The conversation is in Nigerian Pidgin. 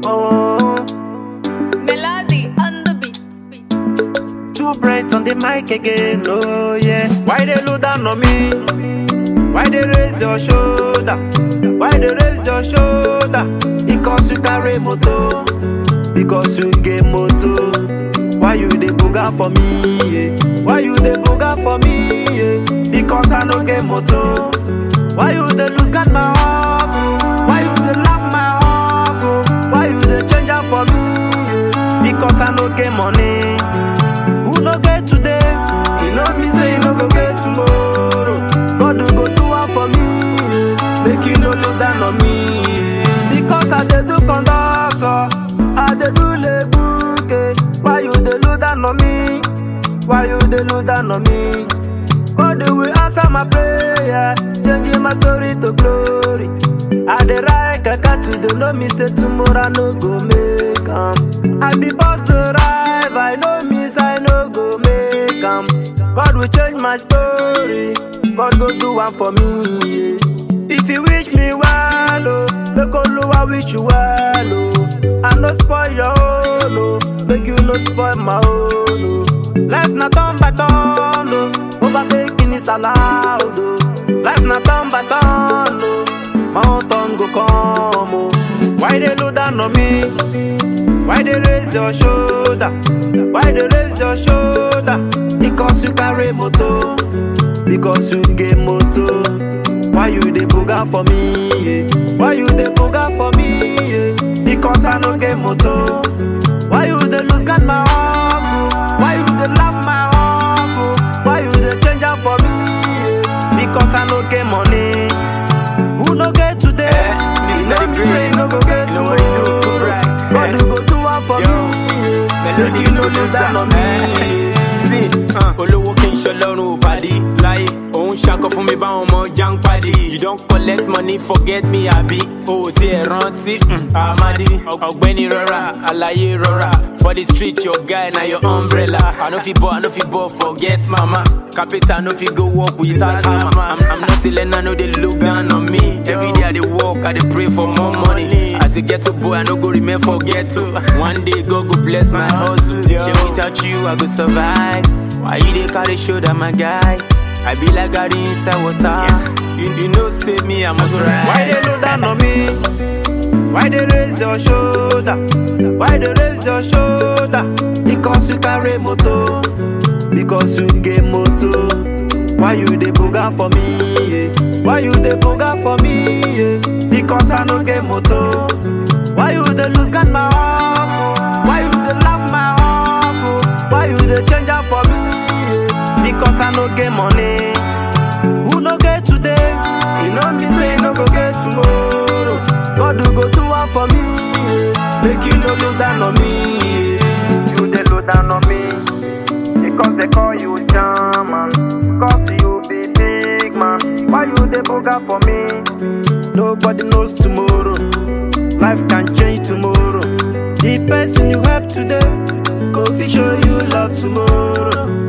Oh, Melody on the beat. too bright on the mic again. Oh yeah. Why they look down on me? Why they raise your shoulder? Why they raise your shoulder? Because you carry moto. Because you get moto. Why you dey booga for me? Yeah? Why you dey booga for me? Yeah? Because I no get moto. Why you dey lose God my hustle? Why you dey laugh my hustle? Why you dey change am for me? Yeah? Because I no get money. Who no get today? You know me say you no go get tomorrow. God will go do one for me. yeah. Make you no look down on me. yeah. Because I dey do conductor, I dey do lebuke. Why you dey look down on me? Why you dey look down on me? God will answer my prayer, changing my story to glory. I dey ride kaka today, no me say tomorrow I no go make am. I be boss to drive, I know miss I no go make am. God will change my story, God go do one for me. Yeah. If you wish me well, oh, make Oluwa wish you well, oh. I no spoil your own, oh, make you no spoil my own, oh. Life na turn by turn, oh, overtaking is allowed, oh. Life na turn by turn, oh, mountain go come, oh. Why they look down on me? Why they raise your shoulder? Why they raise your shoulder? Because you carry moto, because you get moto. Why you dey booga for me? Yeah? Why you dey booga for me? Yeah? Because I no get moto. Why you dey lose God my hustle? Why you dey laugh my hustle? Why you dey change am for me? Yeah? Because I no get money. Who no get today? Eh, you know Mr. me Green. say you no go get You know what you do, tomorrow. right? God Eh. will go do one for Yo. me. Yeah? Make you no look down on me. sí olówó kí n ṣọlọ́run ò pàdé láyé òun ṣakọ fún mi báwọn ọmọ já ń pàdé you don collect money forget me àbí o ò tiẹ̀ rántí mm, àmàdí ọ̀gbẹ́ni rọra àlàyé rọra for the street your guy na your umbrella i no fit ball i no fit ball forget mama capital no fit go work without hammer i'm, I'm not a learner no dey look down on me every day i dey work i dey pray for more money as a ghetto boy i no go remain for ghetto one day god go bless my hustle shey without you i go survive why you dey carry shoulder my guy i be like garri inside water you, you know say me i must rise. Why they look down on me? Why they raise your shoulder? Why they raise your shoulder? Because you carry moto, because you get moto. Why you dey booga for me? Yeah? Why you dey booga for me? Yeah? Because I no get moto. Why you dey lose God my hustle? Why you dey laugh my hustle? Why you dey change am for me? Yeah? Because I no get money. Who no get today? You know me say you no go get tomorrow. God will go do one for me. yeah. Make you no look down on me. yeah. You dey look down on me because they call you German. Cause you be big man. Why you dey booga for me? Nobody knows tomorrow. Life can change tomorrow. The person you help today, go fit show you love tomorrow.